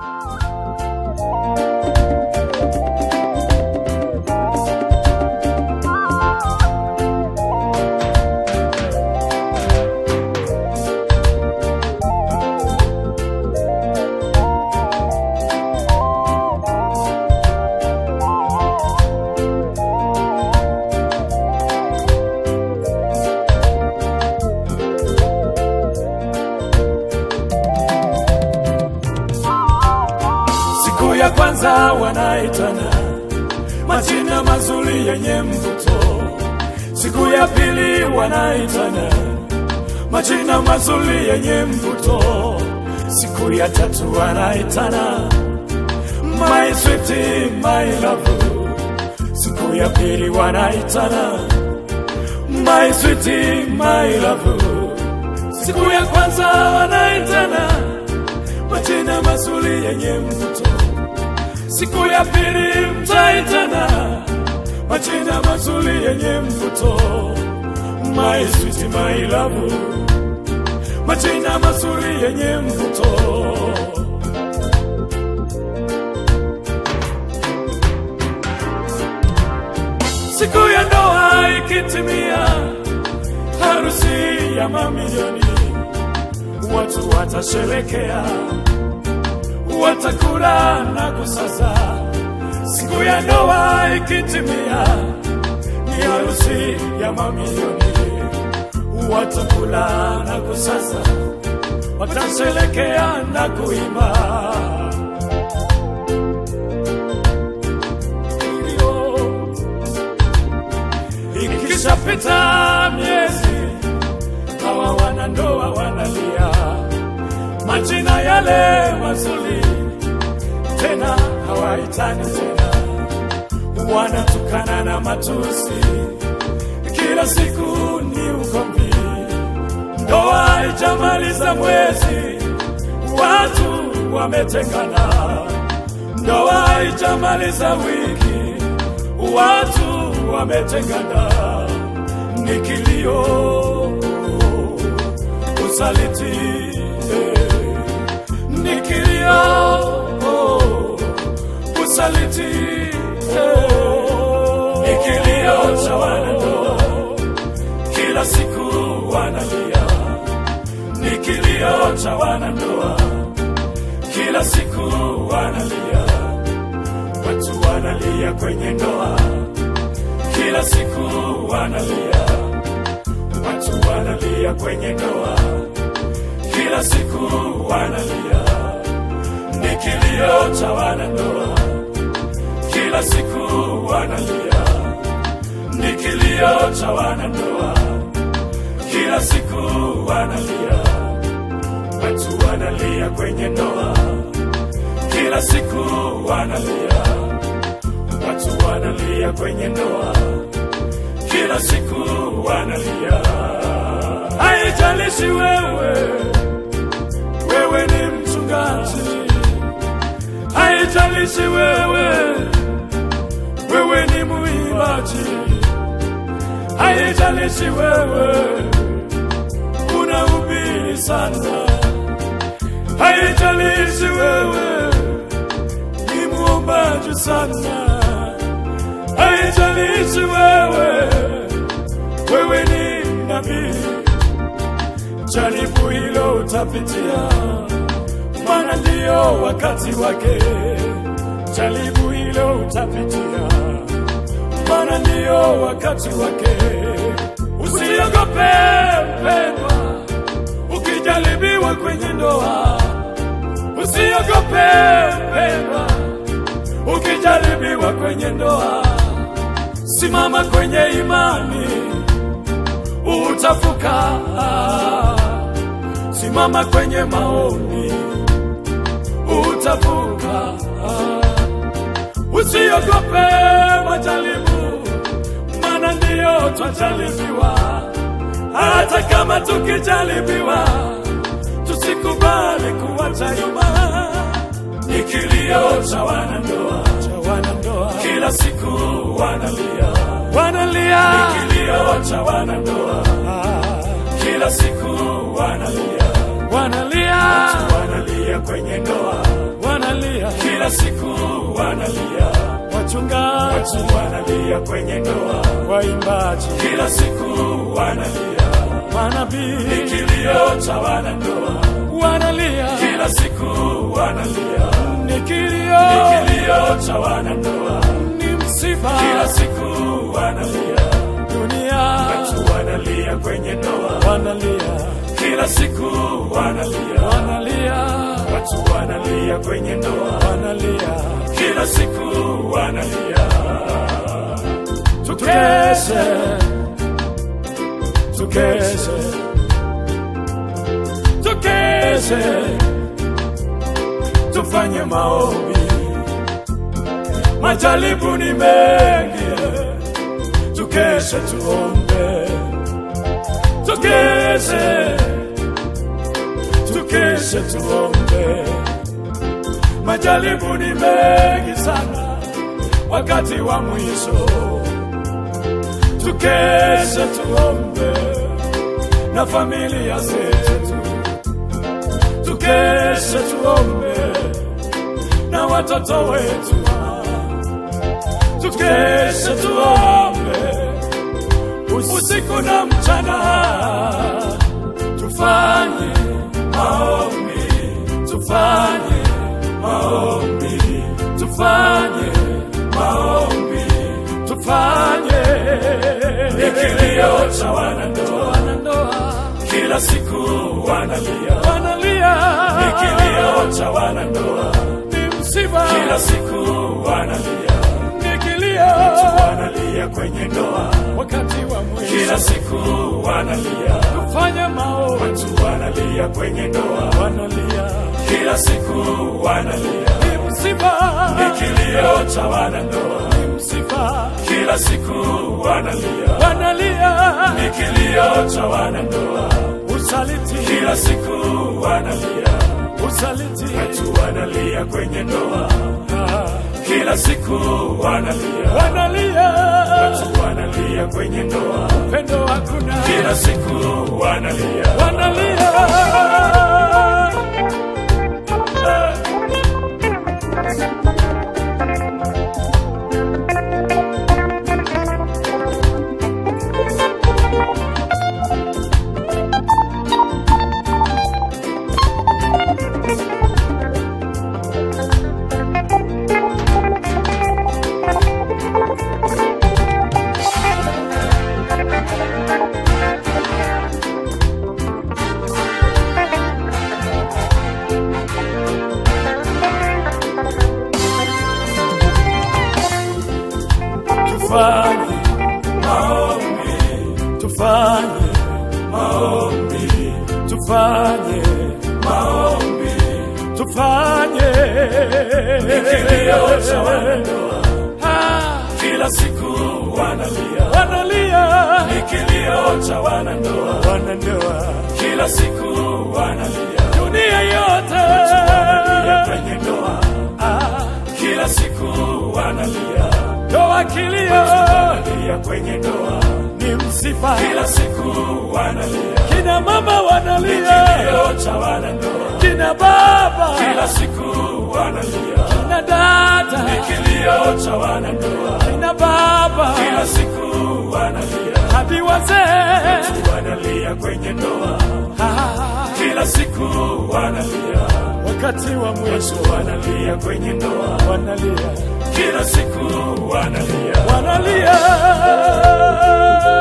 Siku ya kwanza wanaitana majina mazuri yenye mvuto. Siku ya pili wanaitana majina mazuri yenye mvuto. Siku ya tatu wanaitana my sweetie, my love. Siku ya pili wanaitana my sweetie, my love. Siku ya kwanza wanaitana majina mazuri yenye mvuto. Siku ya pili mtaitana majina mazuri yenye mvuto. My sweet my love, majina mazuri yenye mvuto. Siku ya ndoa ikitimia, harusi ya mamilioni, watu watasherekea watakula na kusaza. Siku ya ndoa ikitimia, ni harusi ya mamilioni, watakula na kusaza, watasherekea na kuimba. Ikishapita miezi, hawa wanandoa wanalia majina yale mazuri tena hawaitani tena, wanatukana na matusi, kila siku ni ugomvi. Ndoa haijamaliza mwezi, watu wametengana. Ndoa haijamaliza wiki, watu wametengana. Ni kilio, usaliti eh, ni kilio oh, usaliti eh, ni kilio cha wanandoa, kila siku wanalia, ni kilio cha wanandoa, kila siku wanalia, watu wanalia kwenye ndoa, kila siku wanalia, watu wanalia kwenye ndoa kila siku wanalia, ni kilio cha wanandoa, kila siku wanalia, ni kilio cha wanandoa, kila siku wanalia, watu wanalia kwenye ndoa, kila siku wanalia, watu wanalia kwenye ndoa, kila siku wanalia. Haijalishi wewe wewe ni mchungaji, haijalishi wewe, wewe ni muimbaji, haijalishi wewe unahubiri sana, haijalishi wewe ni muombaji sana, haijalishi wewe, wewe ni nabii jaribu hilo utapitia, maana ndiyo wakati wake. Jaribu hilo utapitia, maana ndiyo wakati wake. Usiogope mpendwa, ukijaribiwa kwenye ndoa. Usiogope mpendwa, ukijaribiwa kwenye ndoa. Simama kwenye imani utavuka. Simama kwenye maombi, utavuka. Usiogope majaribu, maana ndiyo twajaribiwa. Hata kama tukijaribiwa, tusikubali kuwacha nyuma. Ni kilio cha wanandoa, cha wanandoa, kila siku wanalia, wanalia. Ni kilio cha wanandoa, kila siku wanalia, wanalia, wanalia kwenye ndoa, wanalia kila siku wanalia, wachungaji, watu wanalia kwenye ndoa, waimbaji, kila siku wanalia, ni manabii kilio cha wanandoa, wanalia, kila siku wanalia, ni ni kilio, kilio cha wanandoa, ni msiba, kila siku wanalia, dunia watu wanalia kwenye ndoa, wanalia, kila siku wanalia, wanalia, watu wanalia kwenye ndoa, wanalia, kila siku wanalia. tukeshe, tukeshe, tukeshe, tufanye maombi, majaribu ni mengi, tukeshe tuombe, tukeshe, tukeshe tuombe, majaribu ni mengi sana, wakati wa mwisho tukeshe tuombe na familia zetu, tukeshe tuombe na watoto wetu, tukeshe tuombe usiku na mchana, tufanye maombi, tufanye maombi, tufanye maombi, tufanye Ni kilio cha wanandoa, wanandoa kila siku wanalia, wanalia, ni kilio cha wanandoa, ni msiba, kila siku wanalia, ni kilio, wanalia kwenye ndoa, wakati wa kila mwisho siku wanalia, tufanye maombi, watu wanalia kwenye ndoa, wanalia, kila siku wanalia, ni msiba, ni kilio cha wanandoa, ni msiba, kila siku wanalia, wanalia, ni kilio cha wanandoa, usaliti, kila siku wanalia, usaliti, watu wanalia kwenye ndoa, Ah, kila siku wanalia, wanalia, watu wanalia kwenye ndoa, pendo hakuna, kila siku wanalia, wanalia. Tufanye maombi, tufanye maombi, tufanye maombi, tufanye kilio cha wanandoa, Ah, kila siku wanalia, wanalia, ni kilio cha wanandoa, wanandoa, kila siku wanalia, dunia yote wanalia kwenye ndoa, Ah, kila siku wanalia, ndoa kilio wanalia kwenye ndoa, ni msiba, kila siku wanalia, kina mama ni wanalia, kilio cha wanandoa, kina baba, kila siku wanalia, kina dada, ni kilio cha wanandoa, kina baba, kila siku wanalia, hadi wazee wanalia kwenye ndoa, Ah, kila siku wanalia, wakati wa mwisho wanalia kwenye ndoa, wanalia, kila siku wanalia, wanalia